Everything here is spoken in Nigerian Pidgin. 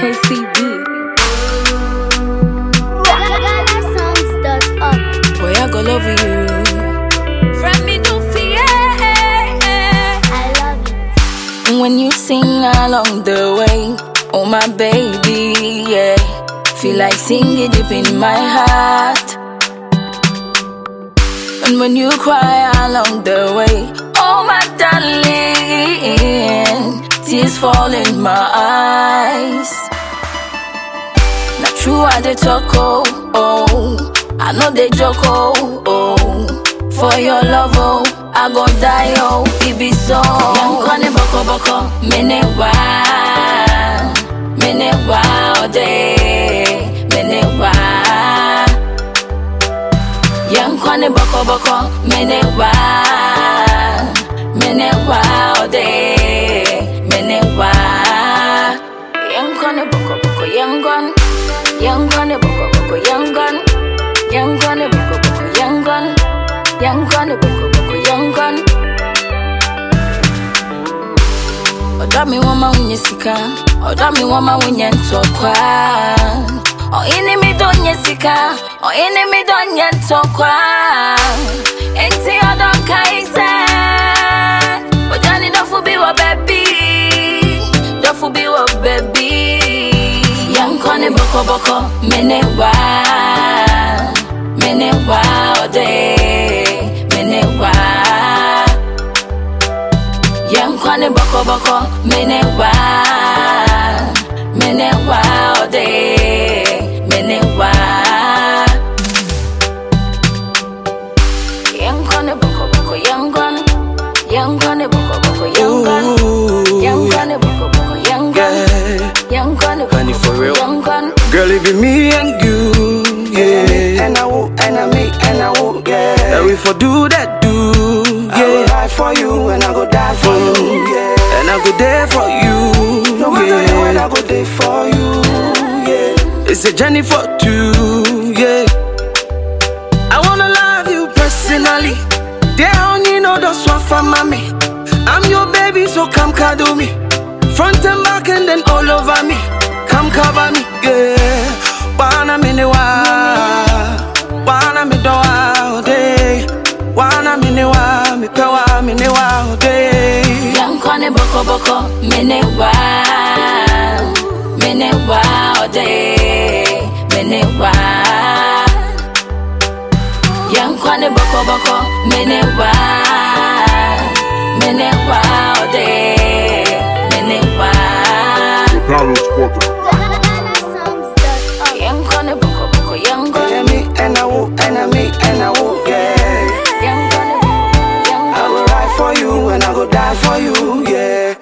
KCB. GhanaSongs.org. Boy, I go love you. Friend me do fear. I love it. When you sing along the way, oh my baby, yeah. Feel like singing deep in my heart. And when you cry along the way, oh my darling, tears fall in my eyes. Not true, I dey talk, oh, oh. I know they joke, oh, oh. For your love, oh, I go die, oh, it be so. Young Connie Boko Boko, mene wa, mene wa, oh, day, mene wa. Young Connie Boko Boko, mene wa, mene wa, oh, day, mene wa. Young Connie Boko Boko, young gun, young Connie Boko Boko, young gun. Young gun, boko boko, young gun. Young gun, boko boko, young gun. Oda mi wama unye sika, oda mi wama unye ntokwa. O ini mi donye sika, o ini mi donye ntokwa. Enti odo kaise, ojani dofu bi wa baby, dofu bi wa baby. Young gun, boko boko, mene wa mene wa ode mene wa yankwane boko boko mene wa mene wa ode mene wa yankwane boko boko yangon yankwane boko boko yangon yankwane boko boko yangon Yeah. yankwane Honey, boko for boko real. yangon Girl, it be me and you, yeah. And I will, and I me, and I will, yeah. And we for do that, do, I will yeah. die for you, and I go die for you, yeah. And I go there for you, No matter the way, I yeah. go there for you, yeah. It's a journey for two, yeah. I wanna love you personally. They only know those one for mommy. I'm your baby, so come cuddle me. Front and back and then all over me. Come cover me, yeah. Wanna me ne wa, wanna me do wa day. Wanna me ne wa, me pe wa me ne wa day. Yankwane boko boko mene wa mene wa ode mene wa Yankwane boko boko mene wa mene wa ode mene wa GhanaSongs.org. Yankwane boko boko yangon And me, and I will, and I me, and I will, yeah. Yankwane boko I yangon will ride for you, and I go die for you, yeah.